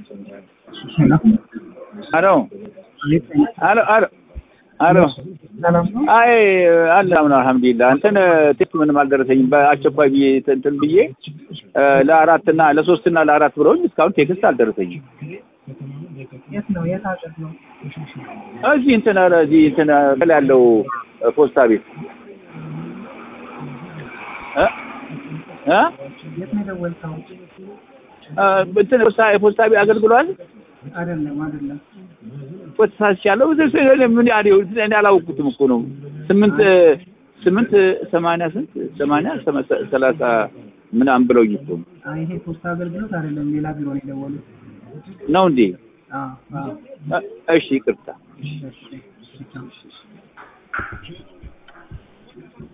አሎ አሎ አሎ አሎ አይ አለ አምና አልሐምዱሊላህ እንትን ቴክስት ምንም አልደረሰኝም። በአስቸኳይ ብዬ እንትን ብዬ ለአራት እና ለሶስት እና ለአራት ብለውኝ እስካሁን ቴክስት አልደረሰኝም። የት ነው? የት ሀገር ነው? እዚህ እንትን ኧረ እዚህ እንትን ከላይ ያለው ፖስታ ቤት እ እ የት ነው የደወልከው? እንትን ፖስታ የፖስታ ቤት አገልግሏል አይደለም አይደለም። ተሳስቻለሁ። ምን ያለው እኔ አላወቅኩትም እኮ ነው። ስምንት ስምንት ሰማንያ ስንት ሰማንያ ሰላሳ ምናምን ብለውኝ እኮ ነው። አይ ይሄ ፖስታ አገልግሎት አይደለም፣ ሌላ ቢሮ ነው የደወሉት። ነው እንዴ? አዎ አዎ። እሺ ይቅርታ። እሺ እሺ።